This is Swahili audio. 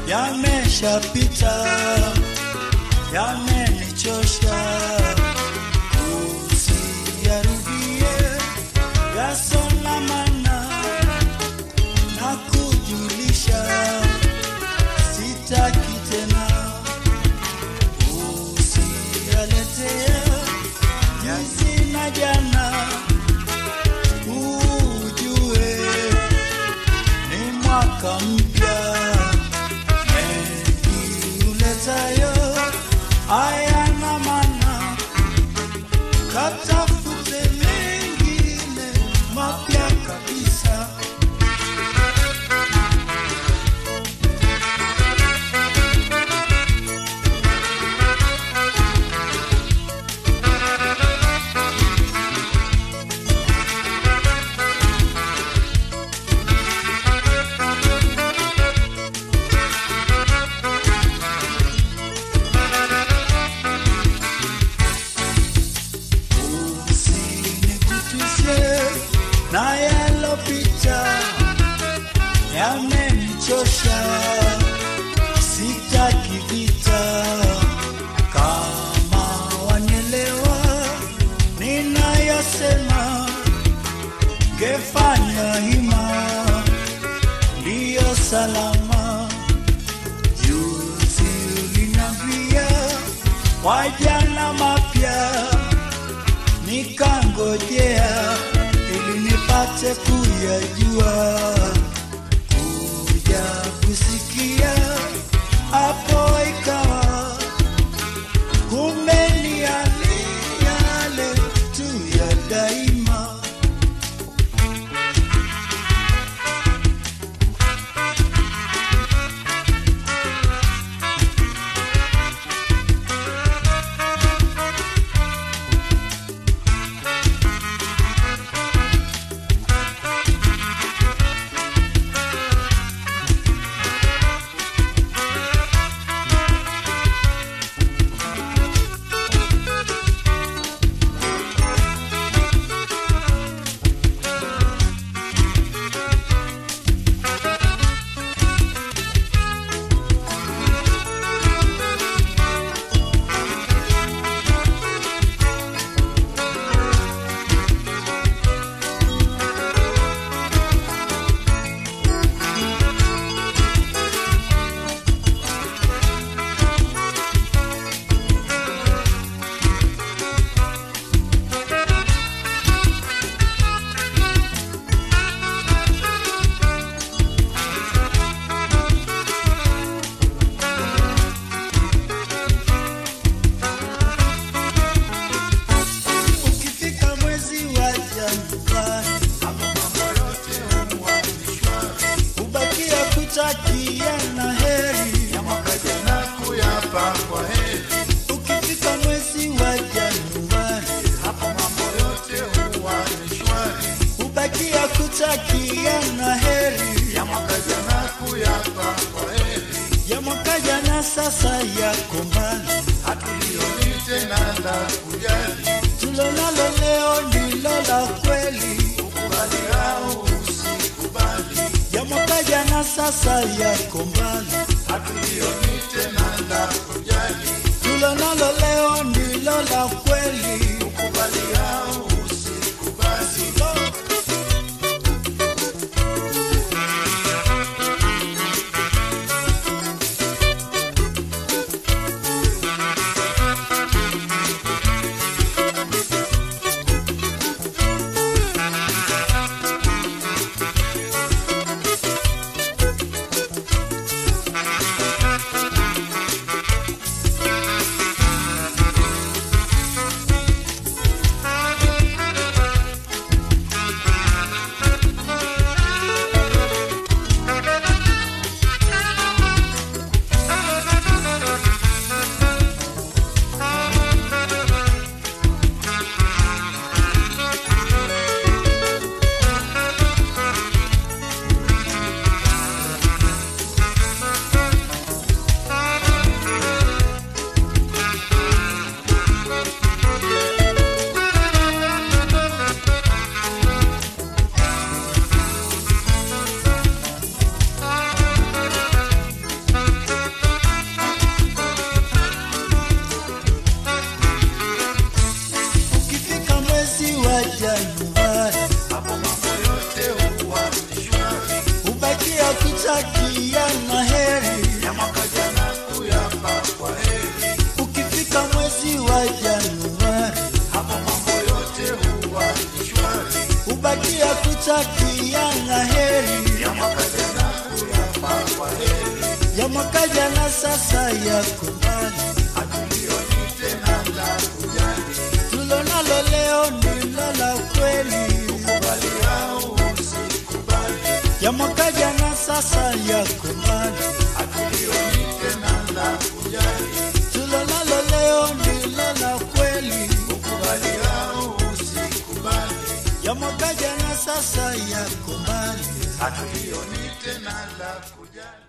yameshapita, yamenichosha, usiyarudie yasonamana na kujulisha, sitaki tena, usiyaletea juzi na jana, ujue ni mwaka mpya mengi uletayo hayana maana, katafute mengine mapya kabisa. usinikutishe na yalopita yamenichosha, sitaki vita. Kama wanielewa ninayosema, ngefanya hima, ndiyo salama. Juzi ulinambia wajana mapya nikangojea ili nipate kuyajua, kuja kusikia hapo ikawa kumbe ni yale yale tu ya daima. Ukifika mwezi wa Januari, ubakia kutakia na heri. Ukifika mwezi wa Januari, ubakia kutakia na heri. Ya mwaka jana sasa yako mbali, tulonalo leo ndilo la kweli. Ya mwaka jana sasa yako mbali, tulonalo leo ndilo la kweli. ya mwaka jana sasa yako mbali, hatulioni tena la kujali, tulonalo leo ndilo la kweli, kubali au usikubali, ya mwaka jana sasa yako mbali, hatulioni tena la kujali, tulonalo leo ndilo la kweli, kubali au usikubali, ya mwaka jana sasa yako mbali. hatulioni tena la kujali.